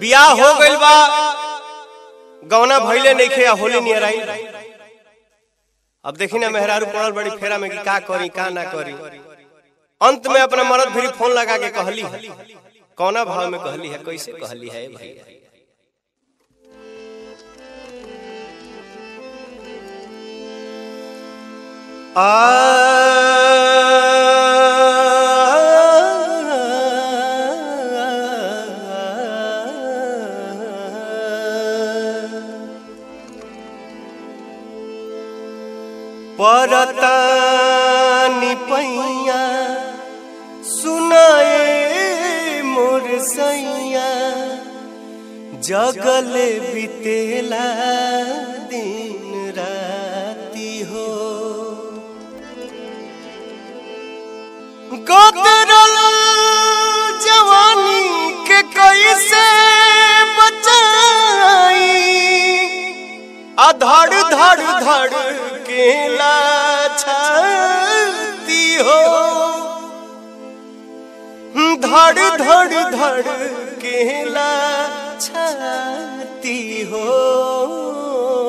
बियाह हो गइल बा गौना भइले नइखे आ होली नियर आई अब देखी ना मेहरारू पड़ल बड़ी फेरा में कि का करी का ना करी अंत में अपना मरद फिर फोन लगा के कहली है कौना भाव में कहली है कैसे कहली है भैया परतानी पैया सुनाए मोर सैया जगले बितेला दिन राती हो गोदरल जवानी के कैसे बचाई अधड़ धड़ धड़ केला छाती हो धड़ धड़ धड़ केला छाती हो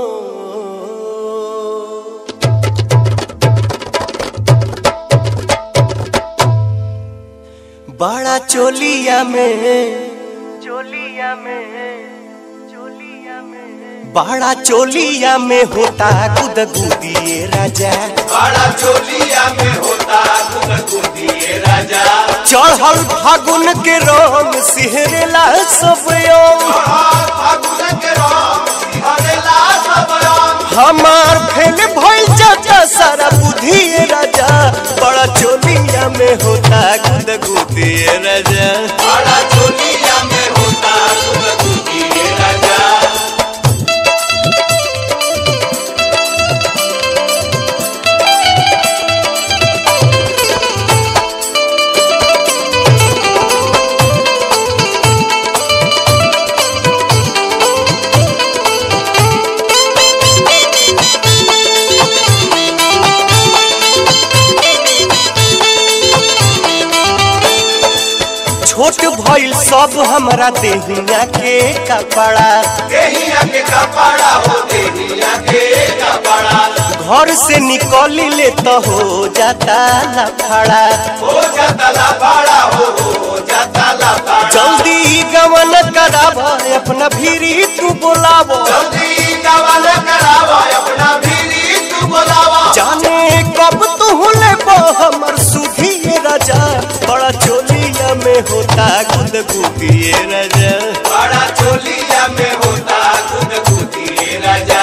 बड़ा चोलिया में चोलिया में चोलिया में बड़ा चोलिया में होता गुद गुदिए राजा बड़ा चोलिया में होता गुदगुदिए राजा चढ़ल फागुन के रंग सिहरेला सब यौम। फागुन के रंग सिहरेला सब रंग हमार फेल भइल चाचा सारा बुद्धि राजा बड़ा चोलिया में होता गुद गुदिए राजा बड़ा चोलिया में होता गुदगुदिए राजा छोट भइल सब हमरा देहिया के कपड़ा देहिया के कपड़ा हो देहिया के कपड़ा घर से निकली ले तो हो जाता लफड़ा हो जाता लापाड़ा हो हो जाता लापाड़ा जल्दी गमन कराब अपना भीरी तू बोलाव जल्दी कवन करावा अपना भीरी तू बोलावा जाने कब तू ले हमर सुधी राजा बड़ा चोलिया में होता गुद गुदिए राजा बड़ा चोलिया में होता गुदगुदिए राजा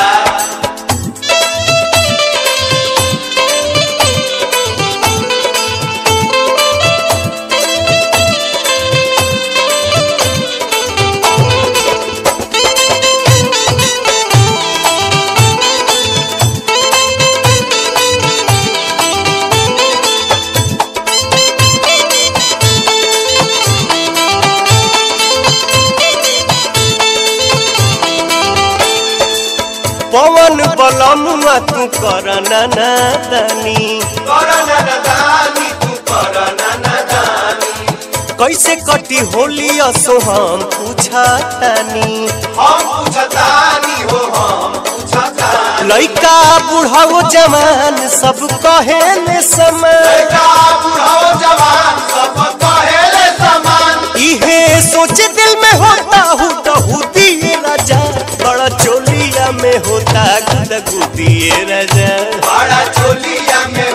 पवन बलमुआ तू कर नानी करना नदानी तू करना नदानी कैसे कटी होली असो हम पूछा तानी हम पूछतानी हो हम पूछतानी लइका बुढ़ाओ जवान सब कहे ने समय लड़का बुढ़ाओ जवान सब कहेले समान इहे सोच दिल में होता हूँ तो हुदी राजा बड़ा चोलिया में होता गुद गुदिए राजा बड़ा चोलिया में